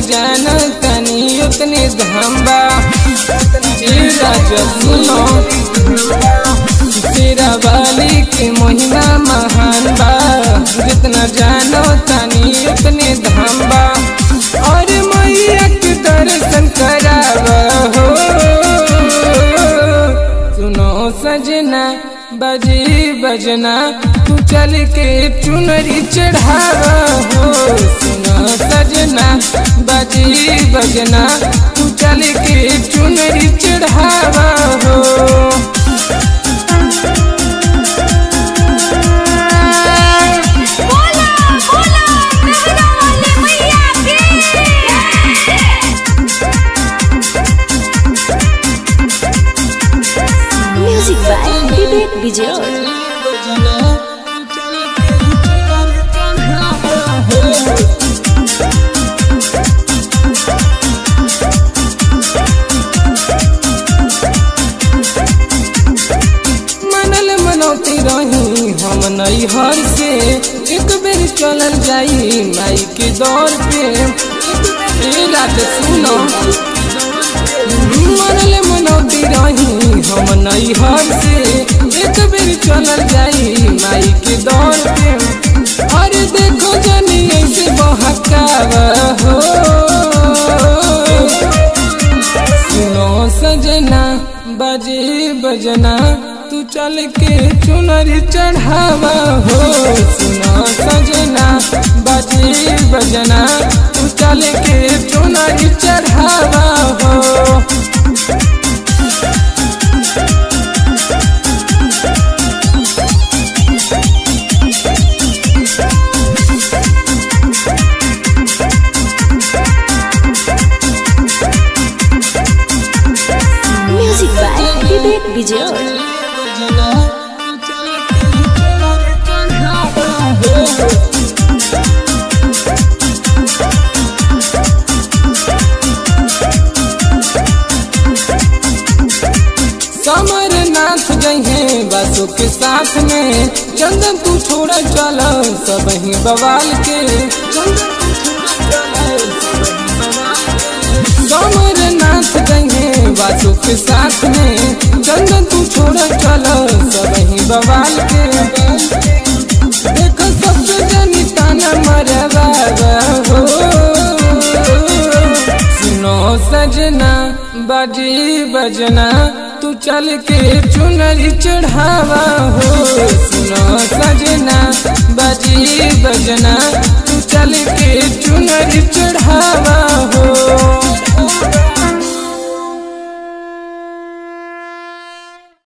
जाना तनी उतने धम्बा तेरा जब सुनो तेरा वाली के महिमा महान बा जितना जानो तनी उतने धम्बा और मैया के दर्शन करावा हो सुनो सजना बजी बजना तू चल के चुनरी चढ़ावा हो सुनो सजना बजी बजना तू चल के चुनरी चढ़ावा हो बोला बोला मेहरा वाले मैया की म्यूजिक बाय विवेक विजय मनल मनौती रही हम नई हर से एक बेर चलल जाई माई के दौर पे ए रात सुनो मनल मनौती रही हम नई हर से एक बेर चलल जाई माई के दौर पे अरे देखो जनी ऐसे बहकावा हो सुनो सजना बजे बजना तू चल के चुनरी चढ़ावा हो सुनो सजना बजे बजना तू चल के चुनरी चढ़ावा हो म्यूजिक बाय विवेक विजय समरनाथ जहे बसों के साथ में चंदन तू छोड़ चल सब ही बवाल के चंदन तू छोड़ चल समरनाथ जहे बसों के साथ में चंदन तू छोड़ चल सब ही बवाल के देखो सब जनी ताना मरवा हो सुनो सजना बजी बजना तू चल के चुनरी चढ़ावा हो सुनो सजना बजी बजना तू चल के चुनरी चढ़ावा हो